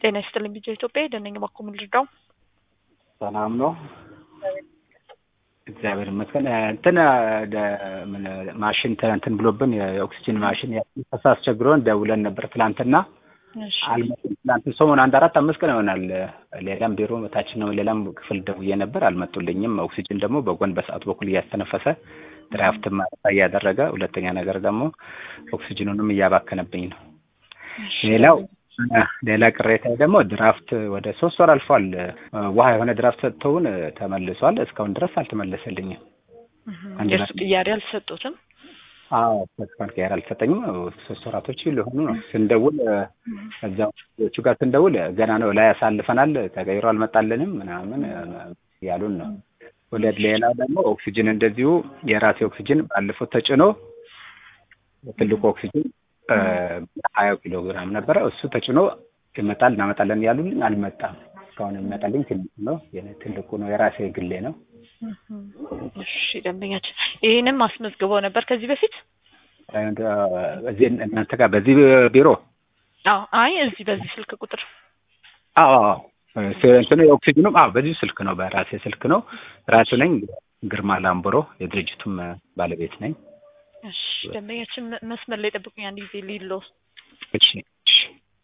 ጤና ይስጥልኝ ቢጃ ኢትዮጵያ ደነኝ ባኮ ምን ልርዳው? ሰላም ነው። እግዚአብሔር ይመስገን። እንትን ምን ማሽን እንትን ብሎብን የኦክሲጅን ማሽን ፈሳ አስቸግሮን ደውለን ነበር ትላንትና እሺ አልመጡም። ትላንት ሰሞን አንድ አራት አምስት ቀን ይሆናል። ሌላም ቢሮ ታች ነው ሌላም ክፍል ደውዬ ነበር አልመጡልኝም። ኦክሲጅን ደግሞ በጎን በሰዓቱ በኩል እያስተነፈሰ ድራፍት ማረፋ እያደረገ፣ ሁለተኛ ነገር ደግሞ ኦክሲጅኑንም እያባከነብኝ ነው። እሺ። ሌላው ሌላ ቅሬታ ደግሞ ድራፍት ወደ ሶስት ወር አልፏል። ውሃ የሆነ ድራፍት ሰጥተውን ተመልሷል። እስካሁን ድረስ አልተመለሰልኝም። እህ፣ አንድ የእሱ ናት። ቅያሬ አልሰጡትም። አዎ እስካሁን ቀየር አልሰጠኝም። ሶስት ወራቶች ሊሆኑ ነው። ስንደውል እዛዎቹ ጋር ስንደውል ገና ነው ላይ ያሳልፈናል ተቀይሮ አልመጣልንም ምናምን ያሉን ነው። ሁለት ሌላ ደግሞ ኦክሲጅን እንደዚሁ የራሴ ኦክሲጅን ባለፈው ተጭኖ ትልቁ ኦክሲጅን ሀያ ኪሎ ግራም ነበረ። እሱ ተጭኖ ይመጣል እናመጣለን ያሉልኝ አልመጣም። እስካሁን የሚመጣልኝ ትንሹ ነው። የኔ ትልቁ ነው የራሴ ግሌ ነው። እሺ ደንበኛችን ይህንም አስመዝግበው ነበር ከዚህ በፊት? እዚህ እናንተ ጋር በዚህ ቢሮ አዎ። አይ እዚህ በዚህ ስልክ ቁጥር አዎ አዎ ስ- እንትኑ የኦክሲጅኑም አዎ በዚሁ ስልክ ነው በራሴ ስልክ ነው ራሱ ነኝ ግርማ ላምቦሮ የድርጅቱም ባለቤት ነኝ እሺ ደንበኛችን መ- መስመር ላይ ጠብቁኝ አንድ ጊዜ ሊሎ እሺ እሺ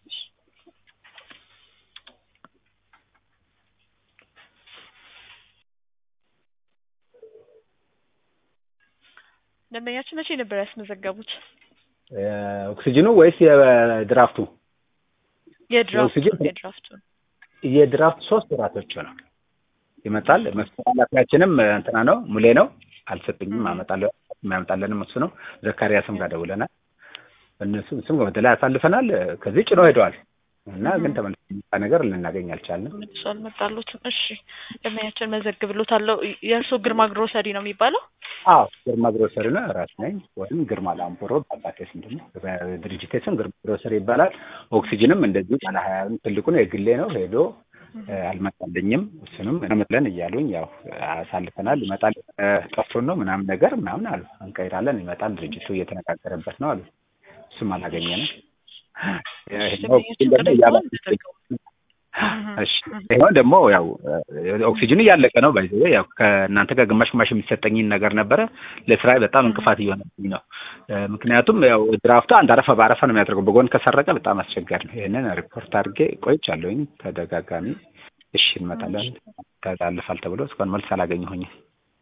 ደንበኛችን መቼ ነበር ያስመዘገቡት? እ፣ ኦክሲጅኑ ወይስ የድራፍቱ የድራፍቱ የኦክሲጅን- የድራፍቱ የድራፍት ሶስት ወራቶች ነው ይመጣል መስተላላፊያችንም እንትና ነው ሙሌ ነው አልሰጥኝም አመጣለሁ የሚያመጣለንም እሱ ነው ዘካሪያስም ጋር ደውለናል እነሱ እሱም በተለይ አሳልፈናል ከዚህ ጭኖ ሄደዋል እና ግን ተመልሶ የሚመጣ ነገር ልናገኝ አልቻልንም መልሶ አልመጣሉትም። እሺ ደንበኛችን መዘግብሎታለሁ። የእርሶ ግርማ ግሮሰሪ ነው የሚባለው? አዎ ግርማ ግሮሰሪ ነው ራስ ነኝ ወይም ግርማ ላምቦሮ በአባቴ ስም ደግሞ በድርጅቴ ስም ግርማ ግሮሰሪ ይባላል ኦክሲጅንም እንደዚሁ ባለ ሀያ ትልቁ ነው የግሌ ነው ሄዶ እ፣ አልመጣልኝም እሱንም እንመጥለን እያሉኝ ያው አሳልፈናል ይመጣል እ፣ ጠፍቶን ነው ምናምን ነገር ምናምን አሉ እንቀይራለን ይመጣል ድርጅቱ እየተነጋገረበት ነው አሉ እሱም አላገኘንም ይሄኛው ኦክሲጅን ደግሞ እያለ- እሺ ይሄውን ደግሞ ያው ኦክሲጅኑ እያለቀ ነው ባይዘ ያው ከእናንተ ጋር ግማሽ ግማሽ የሚሰጠኝን ነገር ነበረ ለስራ በጣም እንቅፋት እየሆነብኝ ነው እ፣ ምክንያቱም ያው ድራፍቱ አንድ አረፋ በአረፋ ነው የሚያደርገው በጎን ከሰረቀ በጣም አስቸጋሪ ነው ይህንን ሪፖርት አድርጌ ቆይቻለሁኝ ተደጋጋሚ እሺ እንመጣለን ተላልፋል ተብሎ እስካሁን መልስ አላገኘሁኝም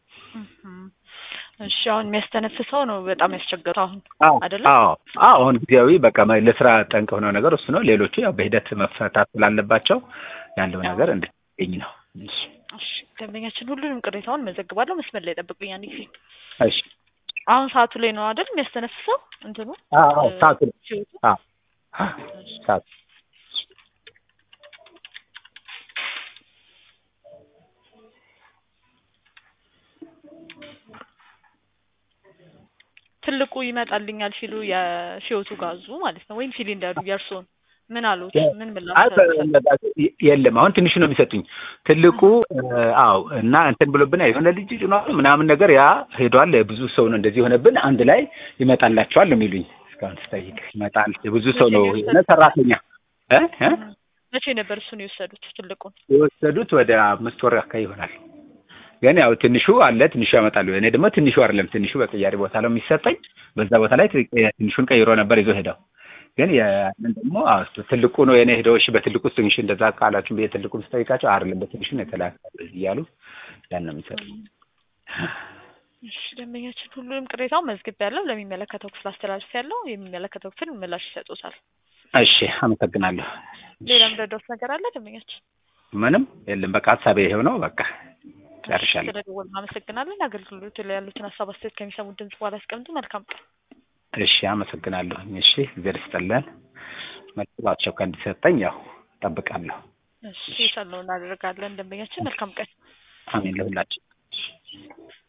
እሺ አሁን የሚያስተነፍሰው ነው በጣም ያስቸገረው አሁን አዎ አይደለ? አዎ አዎ አሁን ጊዜያዊ በቃ መ- ለስራ ጠንቅ የሆነው ነገር እሱ ነው ሌሎቹ ያው በሂደት መፈታት ስላለባቸው ያለው ነገር እንድትገኝ ነው እሺ እሺ ደንበኛችን ሁሉንም ቅሬታውን መዘግባለሁ። መስመር ላይ ጠብቁኝ አንድ ጊዜ። እሺ አሁን ሰዓቱ ላይ ነው አይደል የሚያስተነፍሰው እንትኑ አዎ አዎ ሰዓቱ ሲወጡ? አዎ ሰዓቱ ትልቁ ይመጣልኛል ሲሉ የሲወቱ ጋዙ ማለት ነው ወይም ሲሊንደሩ የእርሶን ምን አሉት? ምን ምላሽ አይ ሰጡት? በ- የለም አሁን ትንሹ ነው የሚሰጡኝ ትልቁ እ፣ አዎ እና እንትን ብሎብን የሆነ ልጅ ጭኗል ምናምን ነገር ያ ሄዷል ብዙ ሰው ነው እንደዚህ የሆነብን አንድ ላይ ይመጣላቸዋል ነው የሚሉኝ እስካሁን ስጠይቅ ይመጣል የብዙ ሰው ነው የሆነ ሰራተኛ እ እ መቼ ነበር እሱን የወሰዱት ትልቁን? የወሰዱት ወደ አምስት ወር አካባቢ ይሆናል ግን ያው ትንሹ አለ ትንሹ ያመጣሉ እኔ ደግሞ ትንሹ አይደለም ትንሹ በቅያሪ ቦታ ነው የሚሰጠኝ በዛ ቦታ ላይ ት- ትንሹን ቀይሮ ነበር ይዞ ሄደው ግን ያንን ደግሞ አዎ፣ እሱ ትልቁ ነው የኔ ሄደው እሺ በትልቁ ትንሹ እንደዛ ቃላችሁ ብዬ ትልቁን ስጠይቃቸው አይደለም በትንሹ ነው የተላከ እያሉ ያን ነው የሚሰጡኝ እሺ ደንበኛችን ሁሉንም ቅሬታውን መዝግብ ያለው ለሚመለከተው ክፍል አስተላልፍ ያለው የሚመለከተው ክፍል ምላሽ ይሰጡታል። እሺ አመሰግናለሁ ሌላ ምረዳውት ነገር አለ ደንበኛችን? ምንም የለም በቃ ሀሳቤ ይሄው ነው በቃ ጨርሻለሁ ስለደወሉ አመሰግናለን። አገልግሎት ላይ ያሉትን ሀሳብ አስተያየት ከሚሰሙት ድምጽ በኋላ ያስቀምጡ። መልካም ቀን። እሺ አመሰግናለሁ እሺ እግዚአብሔር ይስጥልን መልስ በአስቸኳይ እንዲሰጠኝ ያው እጠብቃለሁ እሺ የቻልነውን እናደርጋለን። ደንበኛችን መልካም ቀን። አሜን ለሁላችን